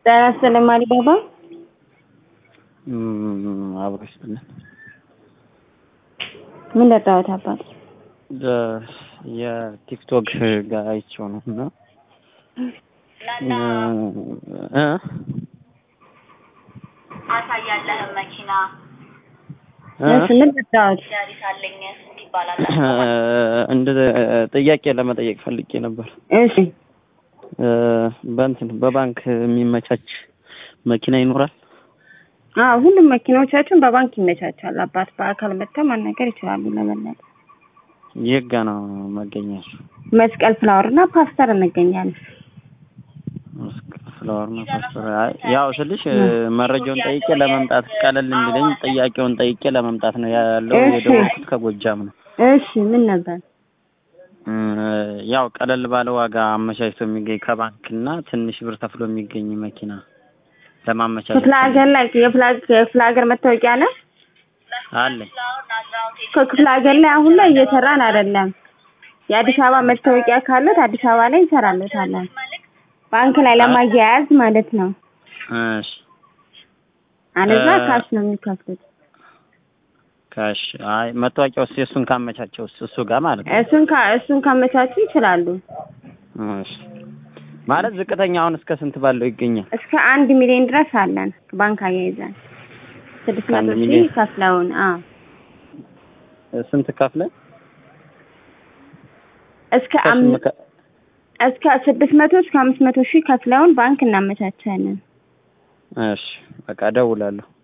ጤና ይስጥልኝ ማሪባባ። አብሮ ይስጥልን። ምን ለጣሁት አባት የቲክቶክ ጋር አይቼው ነው እና እ አሳያለህም መኪና እሺ፣ ምን ለጣሁት? ዳሪስ አለኝ ይባላል። እንደ ጥያቄ ለመጠየቅ ፈልጌ ነበር። እሺ፣ በእንትን በባንክ የሚመቻች መኪና ይኖራል? አዎ ሁሉም መኪናዎቻችን በባንክ ይመቻቻል። አባት በአካል መጥተው ማናገር ይችላሉ። ለመለጠ የት ጋ ነው መገኛቸው? መስቀል ፍላወር እና ፓስተር እንገኛለን። ፍላወር ነው ፓስተር። አይ ያው ስልሽ መረጃውን ጠይቄ ለመምጣት ቀለል እንዲለኝ ጥያቄውን ጠይቄ ለመምጣት ነው ያለው። እሺ። የደወልኩት ከጎጃም ነው። እሺ፣ ምን ነበር? ያው ቀለል ባለ ዋጋ አመቻችቶ የሚገኝ ከባንክ እና ትንሽ ብር ተፍሎ የሚገኝ መኪና ለማመቻቸት ክፍለ ሀገር ላይ የፍላ- የክፍለ ሀገር መታወቂያ ነው። አለኝ። ከክፍለ ሀገር ላይ አሁን ላይ እየሰራን አይደለም። የአዲስ አበባ መታወቂያ ካለት አዲስ አበባ ላይ እንሰራለታለን። ባንክ ላይ ለማያያዝ ማለት ነው። እሺ አለዛ እ- ካሽ ነው የሚከፍሉት። ካሽ አይ መታወቂያው እሱ እሱን ካመቻቸው እሱ ጋር ማለት ነው። እሱን ካ እሱን ካመቻቹ ይችላሉ። እሺ ማለት ዝቅተኛ አሁን እስከ ስንት ባለው ይገኛል? እስከ አንድ ሚሊዮን ድረስ አለን ባንክ አያይዘን ስድስት ከአንድ መቶ ሺህ ሚሊዮን? ከፍለውን አዎ ስንት ከፍለ እስከ አም- እስከ ስድስት መቶ እስከ አምስት መቶ ሺህ ከፍለውን ባንክ እናመቻቻለን። እሺ በቃ እደውላለሁ።